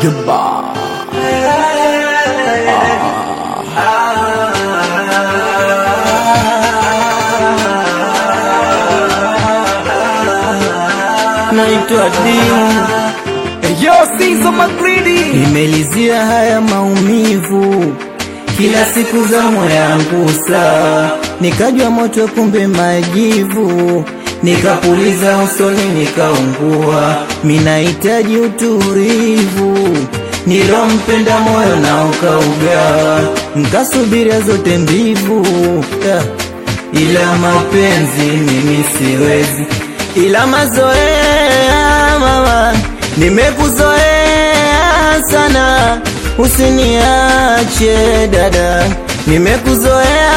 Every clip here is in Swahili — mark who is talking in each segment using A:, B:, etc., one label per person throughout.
A: Jabba.
B: naitwa Dimu,
A: Yo, Sizo Magridi.
B: nimelizia haya maumivu kila siku za moyo yangu saa, nikajwa moto kumbe majivu, nikapuliza usoni nikaungua, minahitaji utulivu nilompenda moyo na ukaugawa, nkasubiria zote mbivu yeah. ila mapenzi mimi siwezi, ila mazoea mama, nimekuzoea sana, usiniache dada, nimekuzoea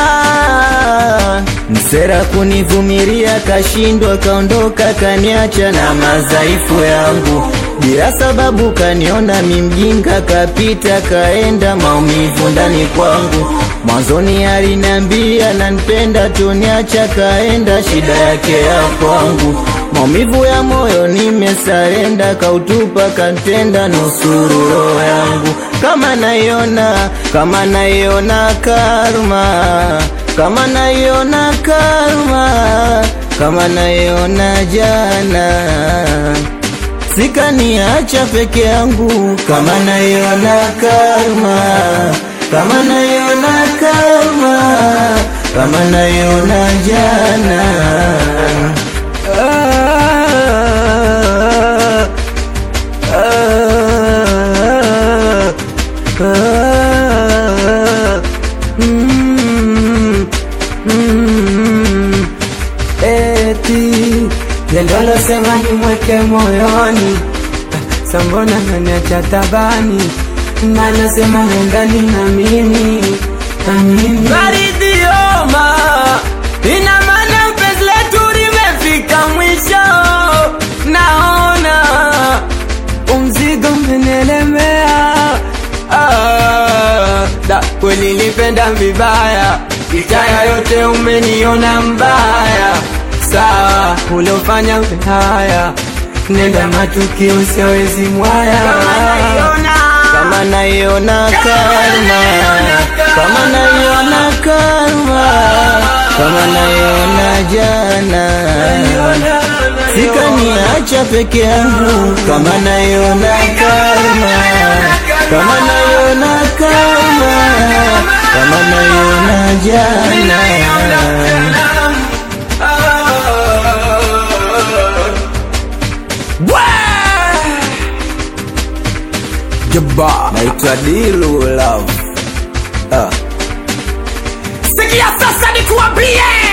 B: msera kunivumilia, kashindwa kaondoka, kaniacha na madhaifu yangu bila sababu, kaniona mimjinga, kapita kaenda, maumivu ndani kwangu. Mwanzoni aliniambia nanipenda, tuniacha kaenda, shida yake ya kwangu. Maumivu ya moyo nimesarenda, kautupa kantenda, nusuru roho yangu. Kama naiona, kama naiona karma, kama naiona karma, kama naiona jana sikaniacha peke yangu, kama naiona karma, kama naiona karma, kama naiona jana. Ah, ah, ah, mm, mm, eti
C: Lendo sema nimweke moyoni, sambona naniacha tabani, na nasema nendani na mimi na mimi Maridhioma, ina maana penzi letu limefika mwisho, naona umzigo umenielemea. Ah, da kweli nilipenda vibaya, itaya yote umeniona mbaya sawa uliofanya haya, nenda matukio siawezi mwaya
B: kama naiona karma, kama naiona karma, kama naiona jana, sikaniacha peke yangu, kama naiona karma, kama naiona karma, kama naiona jana.
A: Jabba.
B: Naitwa Dilu Love. Ah.
A: Sikia sasa nikuambie